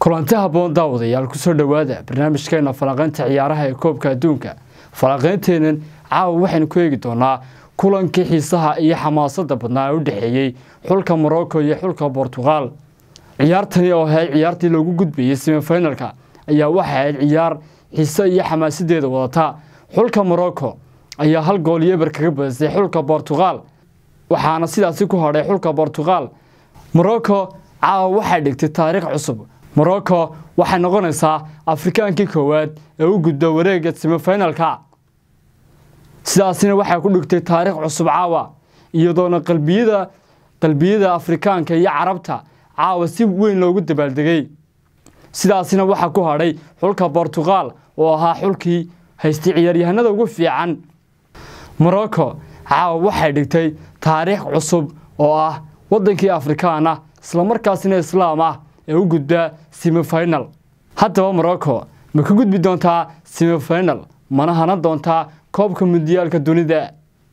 kulanti habboon daawadayaal kusoo dhowaada barnaamijkeena falanqaynta ciyaaraha ee koobka adduunka falanqaynteenan caawa waxaynu ku eegi doonaa kulankii xiisaha iyo xamaasadda badnaa ee u dhexeeyey xulka morocco iyo xulka bortuqal ciyaartani oo ahayd ciyaartii loogu gudbayey semifinalka ayaa waxay ahayd ciyaar xiise iyo xamaasadeeda wadata xulka morocco ayaa hal gool iyo eber kaga badisay xulka bortuqal waxaana sidaasi ku hadhay xulka bortuqal morocco caawa waxay dhigtay taariikh cusub morocco waxay noqonaysaa afrikaankii koowaad ee u gudba wareega semifinalka sidaasina waxay ku dhigtay taariikh cusub caawa iyadoona qalbiyada qalbiyada afrikaanka iyo carabta caawa si weyn loogu dabaaldegay sidaasina waxaa ku hadhay xulka bortuqal oo ahaa xulkii haystay ciyaaryahanada ugu fiican morocco caawa waxay dhigtay taariikh cusub oo ah waddankii afrikaan ah islamarkaasina islaam ah ee u gudbaa semifinal haddaba morocco ma ka gudbi doontaa semifinal mana hanan doontaa koobka mundiyaalka dunida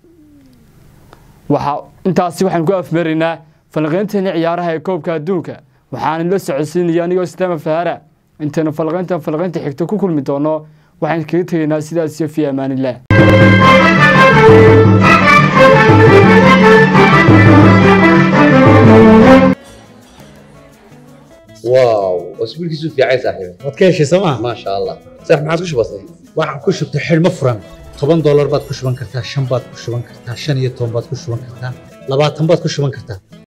waxaa intaasi waxaan ku afmaraynaa falaqaynteena ciyaaraha ee koobka adduunka waxaana la socodsiinaya anigoo islaama fahara intaynu falaqaynta falaqaynta xigta ku kulmi doono waxaan kaga tegaynaa sidaas iyo fi amaanilah واو اسبوعك في عايز صاحبي waad ka heshay sooma ما شاء الله صح ما عادش بسيط waxaan ku shubtay xidhmo furan toban doolar baad ku shuban kartaa shan baad ku shuban kartaa shan iyo toban baad ku shuban kartaa labaatan baad ku shuban kartaa